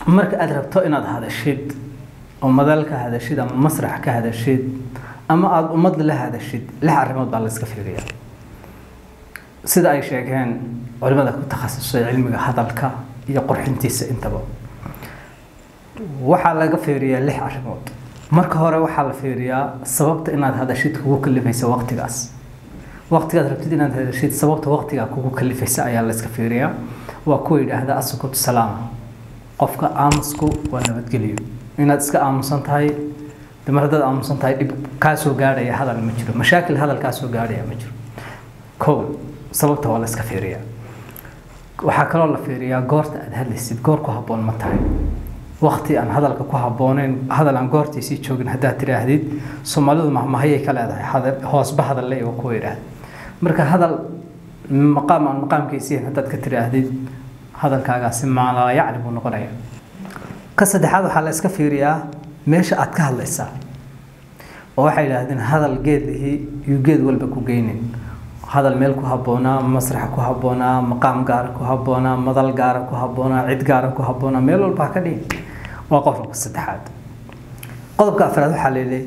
marka aad rabto inaad hadashid oo madal ka hadashid ama masrax ka hadashid ama aada ummad la hadashid lix arrimood baa la iska fiiriyaa sida ay sheegeen culimada ku takhasusay cilmiga hadalka iyo qurxintiisa intaba waxaa laga fiiriyaa lix arrimood marka hore waxaa la fiiriyaa sababta inaad hadashid kugu kalifaysa waqtigaas waqtigaad rabtid inaad hadashid sababta waqtigaa kugu kalifaysa ayaa la iska fiiriyaa waa kuwa yidhaahda asukut salaama qofka aamusku waa nabadgelyo inaad iska aamusan tahay de mar haddaad aamusan tahay dhib kaa soo gaadhaya hadal ma jiro mashaakil hadal kaa soo gaadhaya ma jiro kow sababta waa la iska fiiriyaa waxaa kaloo la fiiriyaa goorta aad hadlaysid goor ku habboon ma tahay waqti aan hadalka ku habbooneyn hadal aan goortiisii joogin haddaad tidhaahdid soomaalidu mahmahayay ka leedahay hadal hoosba hadalle waa kuwa yidhaahda marka hadal maqaam aan maqaamkiisiin haddaad ka tidhaahdid hadalkaagaasi maalaa yacni buu noqonaya ka saddexaad waxaa la iska fiiriyaa meesha aad ka hadlaysaa oo waxay yidhaahdeen hadal geed lihii yuu geed walba ku geynin hadal meel ku habboonaa masrax ku habboonaa maqaam gaara ku habboonaa madal gaara ku habboonaa cid gaara ku habboonaa meel walba ha ka dhihin waa qodobka saddexaad qodobka afraad waxaa leedahay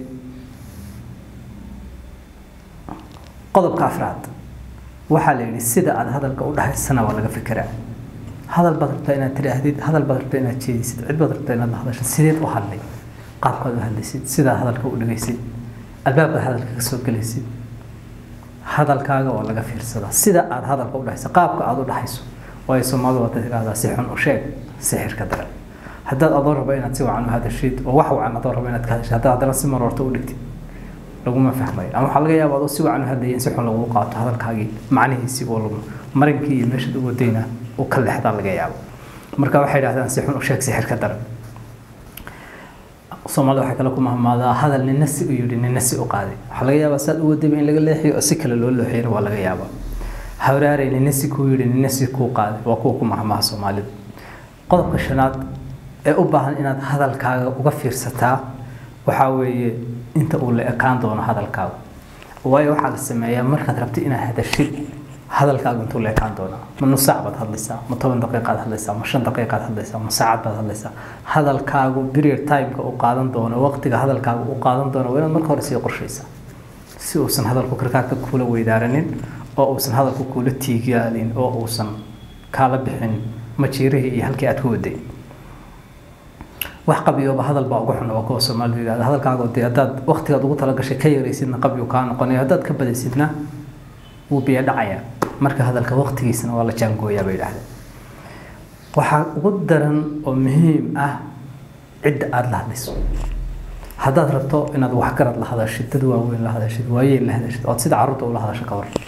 qodobka afraad waxaa la yidhi sida aad hadalka u dhahaysana waa laga fikiraa hadal baad rabtaa inaad tidhaahdid hadal baad rabtaa inaad jeedisid cid baad rabtaa inaad la hadasho sideed u hadlay qaabkaad u hadlaysid sidaad hadalka u dhigaysid albaabkaad hadalka ka soo gelaysid hadalkaaga waa laga fiirsadaa sida aad hadalka u dhahayso qaabka aad u dhahayso waayo soomaalidu waa tidhahdaa si xun u sheeg sixirka daran haddaad adoo rabo inaad si wacan u hadashid oo wax wacan adoo rabo inaad ka hadashid haddaad haddana si maroorto u dhigtid laguma fahmayo ama waxaa laga yaabaa adoo si wacan u hadlaya in si xun lagu qaato hadalkaagii macnihiisii oo lagu marinkii iyo meeshaad u wadayna u ka leexdaa laga yaabo marka waxay idhahdaan si xun u sheeg sixirka daran soomaalida waxay kale ku mahmaadaa hadal nina si u yidhi nina si u qaaday waxaa laga yaabaa saad u wadayba in laga leexiyo oo si kale loo looxiyana waa laga yaabaa hawraarey nina si kuu yidhi nina si kuu qaaday waa kuwa ku mahmaha soomaalida qodobka shanaad ee u baahan inaad hadalkaaga uga fiirsataa waxaa weeye inta uu la ekaan doono hadalkaaga waayo waxaa la sameeyaa markaad rabtid inaad hadashid hadalkaagu intuu la ekaan doonaa ma nus saac baad hadlaysaa ma toban daqiiqaad hadlaysaa ma shan daqiiqaad hadlaysaa ma saacad baad hadlaysaa hadalkaagu period timeka uu qaadan doono waqtiga hadalkaagu uu qaadan doono waa inaad marka hore sii qorshaysaa si uusan hadalku karkaarka kuula weydaaranin oo uusan hadalku kuula tiigaalin oo uusan kaala bixin majiirihii iyo halkii aad ku waday wax qabiyooba hadal baa ugu xun oo kuwa soomaalidu yidhahda hadalkaaga dee haddaad waqtigaad ugu talagashay ka yaraysidna qabyu kaa noqonaya haddaad ka badaysidna wuu biyo dhacayaa marka hadalka waqtigiisana waa la jaangooyaa bay yidhahdeen waxaa ugu daran oo muhiim ah cidda aada la hadlayso haddaad rabto inaad waxgarad la hadashid dad waaweyn la hadashid waayeel la hadashid ood sida carruurta ula hadasho ka war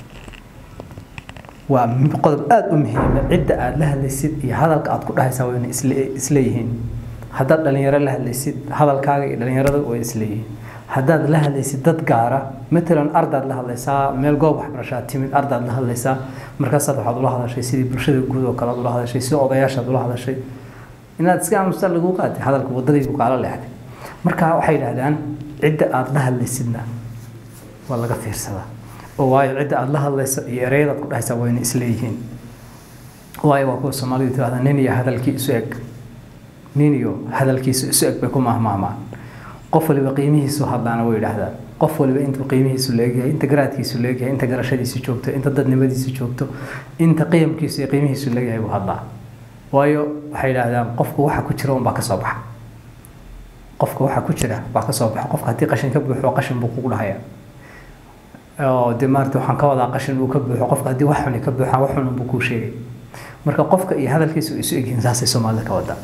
waa qodob aada u muhiima cidda aada la hadlaysid iyo hadalka aad ku dhahaysaa waa inay isle isleeyihiin haddaad dhalinyaro la hadlaysid hadalkaaga iyo dhalinyarada way isleeyihiin haddaad la hadlaysid dad gaara matalan ardaad la hadlaysaa meel goob waxbarashaad timid ardaad la hadlaysaa markaasaad waxaad ula hadashay sidii bulshada guud oo kale aad ula hadashay sidii odayaashaad ula hadashay inaad iska aamusta lagu qaatay hadalka waddadiibu kaala leexday marka waxay yidhahdaan cidda aada la hadlaysidna waa laga fiirsadaa oo waayo cidda aada la hadlayso iyo ereyadaad ku dhahaysaa waa inay isleeyihiin waayo waa kuwa soomaalidu tirahdaa nin iyo hadalkii isu eg nin iyo hadalkiisu isu eg bay ku mahmaamaan qof waliba qiimihiisu hadlaana way yidhaahdaan qof waliba intuu qiimihiisu leegyahay inta garaadkiisu leegyahay inta garashadiisu joogto inta dadnimadiisu joogto inta qiyamkiisu iyo qiimihiisu leegyahay buu hadlaa waayo waxay yidhaahdaan qofku waxa ku jira unbaa ka soo baxa qofka waxa ku jira baa ka soo baxa qofka haddii qashin ka buuxo qashin buu kugu dhahaya oo dee maarata waxaan ka wadaa qashin uu ka buuxo qofka haddii wax xuni ka buuxaan wax xunun buu kuu sheegay marka qofka iyo hadalkiisu isu egyihiin saasay soomaalida ka wadaa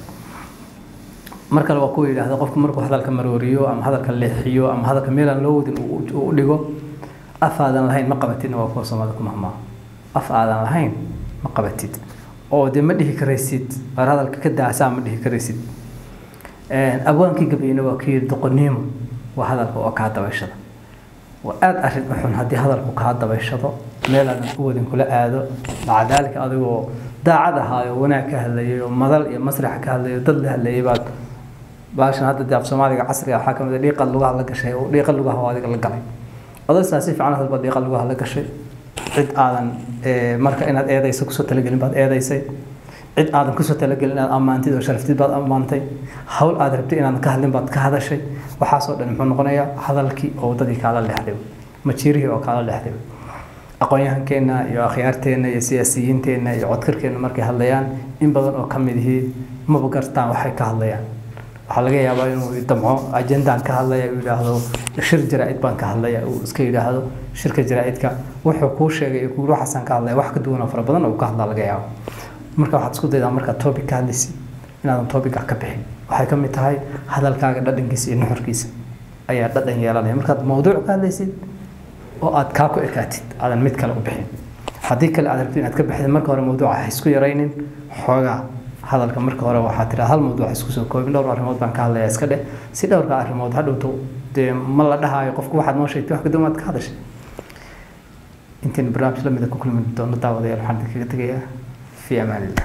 mar kale waa kuwa yidhaahda qofku markuu hadalka marooriyo ama hadalka leexiyo ama hadalka meelaan loo wadin uu u dhigo af aadan lahayn ma qabatidna waa kuwa soomaalida ku mahmaa af aadan lahayn ma qabatid oo dee ma dhihi karaysid waar hadalka ka daasaa ma dhihi karaysid abwaankii gabayna waa kii yidhi doqoniimo waa hadalka oo kaa dabayshada waa aada arrin u xun haddii hadalku kaa dabayshado meel aadan u wadin kula aado maca daalika adigoo daacad ahaayo wanaag ka hadlayay oo madal iyo masrax ka hadlayo dad la hadlayay baad baashan hadda dee af soomaaliga casriga waxaa kamid a dhiiqad lugaha la gashay oo dhiiqa lugaha oo adiga la galay odaysaa si fiican hadba dhiiqa lugaha la gashay cid aadan marka inaad eedayso kusoo talagelin baad eedaysay cid aadan kusoo talagelin inaad ammaantid oo sharaftid baad ammaantay hawl aad rabtay inaadan ka hadlin baad ka hadashay waxaasoo dhan muxuu noqonayaa hadalkii oo waddadii kaala leexday majiirihii oo kaala leexday aqoon-yahankeenna iyo akhyaarteenna iyo siyaasiyiinteenna iyo codkarkeenna markay hadlayaan in badan oo ka mid ihii maba gartaan waxay ka hadlayaan waxaa laga yaabaa inuu damco ajendaan ka hadlaya uu yidhaahdo shir jaraa-id baan ka hadlaya uu iska yidhaahdo shirka jaraa-idka wuxuu kuu sheegay iyo kuuri waxaasaan ka hadlaya wax ka duwan oo fara badan oo ka hadlaa laga yaabo marka waxaad isku daydaa markaad topic ka hadlaysid inaadan topic ah ka bixin waxay ka mid tahay hadalkaaga dhadhankiisa iyo nuxurkiisa ayaa dhadhan yeelanaya markaad mawduuc ka hadlaysid oo aad kaa ku ekaatid aadan mid kale u bixin haddii kale aad rabtid inaad ka bixid marka hore mawduuca ha isku yaraynin xoogaa hadalka marka hore waxaa tiraa hal mawduuc isku soo koobin dhowr arrimood baan ka hadlayaa iska dheh si dhowrka arrimood hadhowto dee ma la dhahaayo qofku waxaad noo sheegtay wax ka duwan aad ka hadashay intayn barnaamij lamida ku kulmi doono daawadayaal waxaan idinkaga tegayaa fi amaan illah